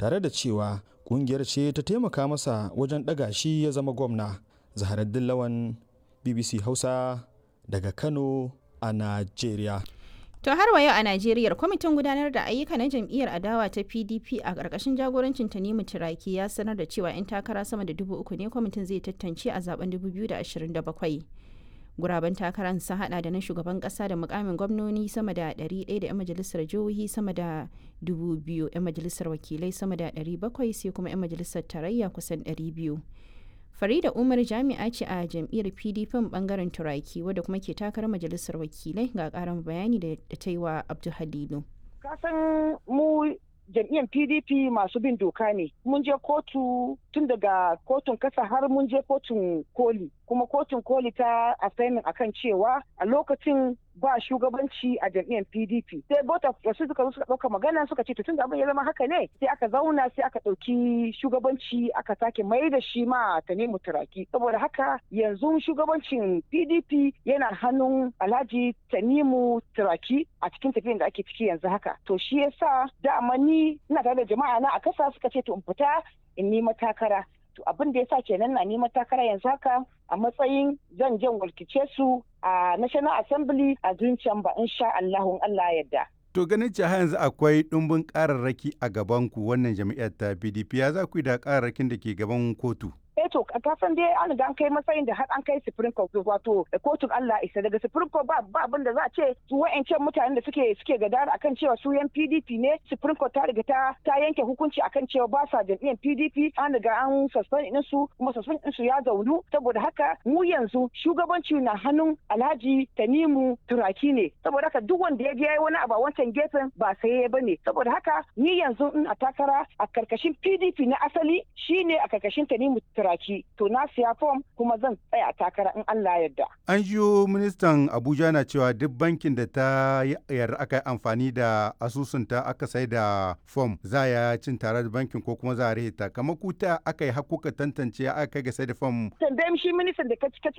tare da cewa kungiyar ce ta taimaka masa wajen ɗaga shi ya zama gwamna zaharaddin lawan bbc hausa daga kano a najeriya To har wa yau a Najeriya kwamitin gudanar da ayyuka na jam'iyyar adawa ta PDP a ƙarƙashin jagorancin Tanimu Turaki ya sanar da cewa 'yan takara sama da dubu uku ne kwamitin zai tantance a zaben 2027. Guraben takarar sun hada da na shugaban ƙasa da mukamin gwamnoni sama da 100 da 'yan majalisar jihohi sama da 2,000 'yan majalisar wakilai sama da 700 sai kuma 'yan majalisar tarayya kusan 200. Farida Umar jami'a ce a jam'iyyar PDP bangaren Turaki wadda kuma ke takarar majalisar wakilai ga karin bayani da ta yi wa Abdul Halilu. Kasan mu jam'iyyar PDP masu bin doka ne. Mun je kotu tun daga kotun kasa har mun je kotun koli. Kuma kotun koli ta assignment akan cewa a lokacin ba shugabanci a jam'iyyar PDP. Sai bota wasu suka zo suka ɗauka magana suka ce tun da abin ya zama haka ne sai aka zauna sai aka ɗauki shugabanci aka sake mai da shi ma Tanimu Turaki. Saboda haka yanzu shugabancin PDP yana hannun Alhaji Tanimu Turaki a cikin tafiyan da ake ciki yanzu haka. To shi yasa dama ni ina tare da jama'a na a kasa suka ce to in fita in nima takara. To abin da yasa kenan na nima takara yanzu haka a matsayin zan jan walkice su a National Assembly a Green Chamber insha Allahun Allah yadda. To ganin cewa yanzu akwai ɗumbin ƙararraki a gaban ku wannan jami'ar ta PDP ya za ku yi da ƙararrakin da ke gaban kotu? eh to ka san dai an ga an kai matsayin da har an kai supreme court wato kotun Allah isa daga supreme court ba ba abin da za a ce su wa'ancan mutanen da suke suke gadara akan cewa su yan PDP ne supreme court ta riga ta ta yanke hukunci akan cewa ba sa jam'iyyar PDP an riga an suspend din su kuma suspend din su ya zaunu saboda haka mu yanzu shugabanci na hannun Alhaji Tanimu Turaki ne saboda haka duk wanda ya je yayi wani abu a wancan gefen ba sai ya bane saboda haka ni yanzu ina takara a karkashin PDP na asali shine a karkashin Tanimu Turaki to na siya fom kuma zan tsaya takara in Allah yarda. An jiyo ministan Abuja na cewa duk bankin da ta yarda aka yi amfani da asusunta aka sai da fom za ya cin tare da bankin ko kuma za a rihita kamar kuta aka yi hakuka tantance aka kai ga sai da fom. Tambayin shi ministan da ka